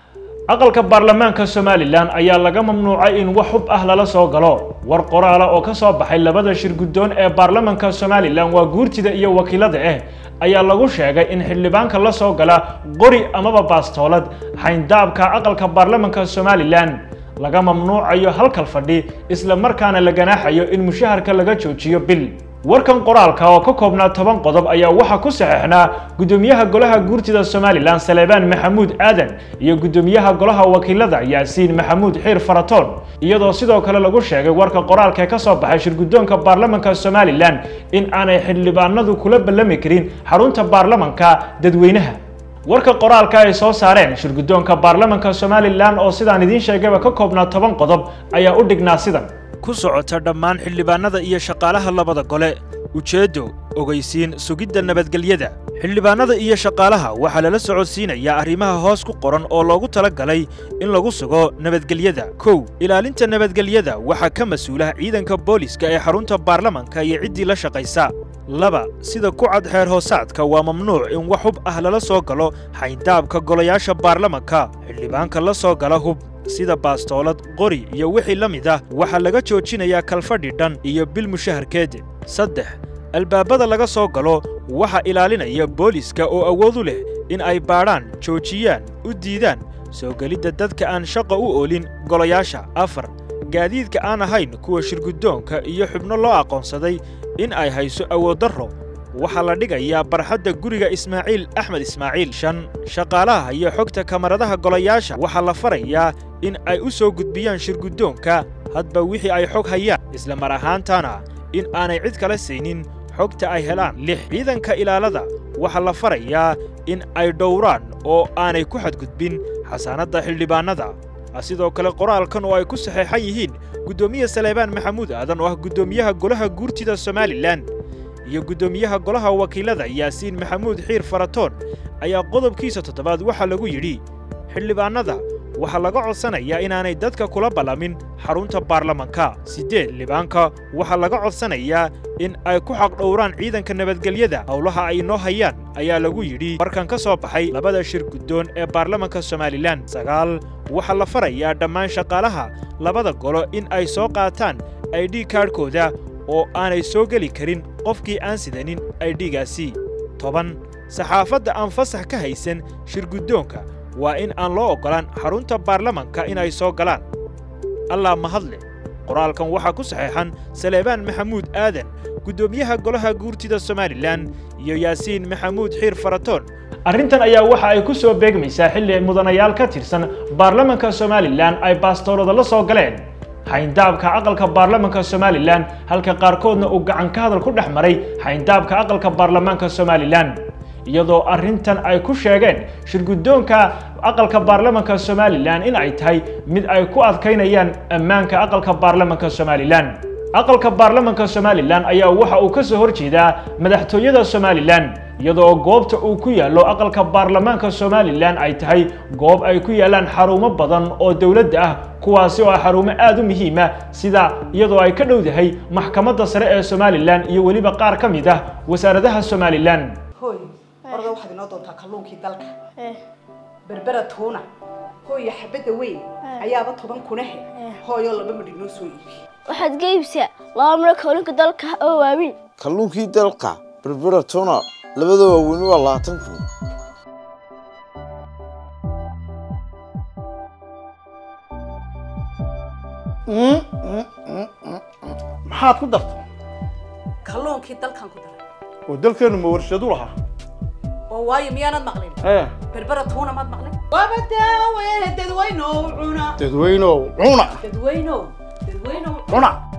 aqalka baarlamaanka somalilan ayaa laga mamnuucay in wax hub ah lala soo galo war qoraala oo ka soo baxay labada shir guddoon ee baarlamaanka somalilan waa guurtida iyo wakiilada ah ayaa lagu sheegay in xildhibaanka la soo gala qori amaba baastoolad xayndaabka aqalka baarlamaanka somalilan laga mamnuucayo halkal fadhi isla markaana la ganaaxayo in mushaharka laga joojiyo bil warkan qoraalka oo ka koobnaa toban qodob ayaa waxaa ku saxeexnaa guddoomiyaha golaha guurtida somalilan saleebaan maxamuud aadan iyo guddoomiyaha golaha wakiilada yaasiin maxamuud xiir faratoon iyadoo sidoo kale lagu sheegay warka qoraalka ee ka soo baxay shirguddoonka baarlamanka somalilan in aanay xildhibaanadu kula ballami karin xarunta baarlamanka dadweynaha warka qoraalka ay soo saareen shirguddoonka baarlamanka somalilan oo sidaan idiin sheegayba ka koobnaa toban qodob ayaa u dhignaa sidan ku socota dhammaan xildhibaanada iyo shaqaalaha labada gole ujeeddo ogeysiin sugidda nabadgelyada xildhibaanada iyo shaqaalaha waxaa lala socodsiinayaa arrimaha hoos ku qoran oo loogu tala galay in lagu sugo nabadgelyada kow ilaalinta nabadgelyada waxaa ka mas-uula ciidanka booliska ee xarunta baarlamanka iyo ciddii la shaqaysa laba sida ku cad xeer hoosaadka waa mamnuuc in wax hub ah lala soo galo xayndaabka golayaasha baarlamanka xildhibaanka la soo gala hub sida baastoolad qori iyo wixii la mid ah waxaa laga joojinayaa kalfadhi dhan iyo bil mushaharkeed saddex albaabada laga soo galo waxaa ilaalinaya booliska oo awood u leh in ay baadhaan joojiyaan u diidaan soo gelidda dadka aan shaqa u oolin golayaasha afar gaadiidka aan ahayn kuwa shirguddoonka iyo xubno loo aqoonsaday in ay hayso awooddarro waxaa la dhigayaa barxadda guriga ismaaciil axmed ismaaciil shan shaqaalaha iyo xogta kamaradaha golayaasha waxaa la farayaa in ay u soo gudbiyaan shirguddoonka hadba wixii ay xog hayaan isla mar ahaantana in aanay cid kala saynin xogta ay helaan lix ciidanka ilaalada waxaa la farayaa in ay dhowraan oo aanay ku xadgudbin xasaanadda xildhibaannada sidoo kale qoraalkan oo ay ku saxeexan yihiin guddoomiye saleebaan maxamuud aadan oo ah guddoomiyaha golaha guurtida somalilan iyo guddoomiyaha golaha wakiilada yaasiin maxamuud xiir faratoon ayaa qodobkiisa toddobaad waxaa lagu yidhi xildhibaannada waxaa laga codsanayaa inaanay dadka kula ballamin xarunta baarlamanka siddeed xildhibaanka waxaa laga codsanayaa in ay ku xaqdhowraan ciidanka nabadgelyada howlaha ay noo hayaan ayaa lagu yidhi markan ka soo baxay labada shir guddoon ee baarlamanka somalilan sagaal waxaa la farayaa dhammaan shaqaalaha labada golo in ay soo qaataan aidhi kaadhkooda oo aanay soo geli karin qofkii aan sidanin aidhigaasi toban saxaafadda aan fasax ka haysan shirguddoonka waa in aan loo oggolaan xarunta baarlamanka inay soo galaan allaa mahadle qoraalkan waxaa ku saxeexan saleebaan maxamuud aadan guddoomiyaha golaha guurtida somalilan iyo yaasiin maxamuud xiir faratoon arrintan ayaa waxa ay ku soo beegmaysaa xilli mudanayaal ka tirsan baarlamanka somalilan ay baastoolada la soo galeen xayndaabka aqalka baarlamanka somalilan halka qaarkoodna uu gacan ka hadal ku dhex maray xayndaabka aqalka baarlamaanka somalilan iyadoo arrintan ay ku sheegeen shirguddoonka aqalka baarlamanka somalilan in ay tahay mid ay ku adkaynayaan ammaanka aqalka baarlamanka somalilan aqalka baarlamanka somalilan ayaa waxa uu ka soo horjeedaa madaxtooyada somalilan iyadoo goobta uu ku yaallo aqalka baarlamaanka somalilan ay tahay goob ay ku yaallaan xarumo badan oo dowladda ah kuwaasi oo ah xarumo aad u muhiima sida iyadoo ay ka dhowdahay maxkamadda sare ee somalilan iyo weliba qaar ka mid ah wasaaradaha somalilan hooy orda waxaad inoo doontaa kalluunkii dalka berbera tuuna hooya xabadda weyn ayaaba toban kunahe hooyoo laba midhi noo soo iibi waxaad ga iibsaa laba miro kalluunka dalka oo waaweyn kalluunkii dalka berbera tuna labada waaweyn waa labaatan kun maxaad ku dartay kalluunkii dalkan ku daray oo dalkeennu ma warshadu lahaa oo waayo miyaanad maqlin ee berbera tuuna maad maqlin waaba daawe dadweynow cuna dadweynow cuna dadweynow dadweynow cuna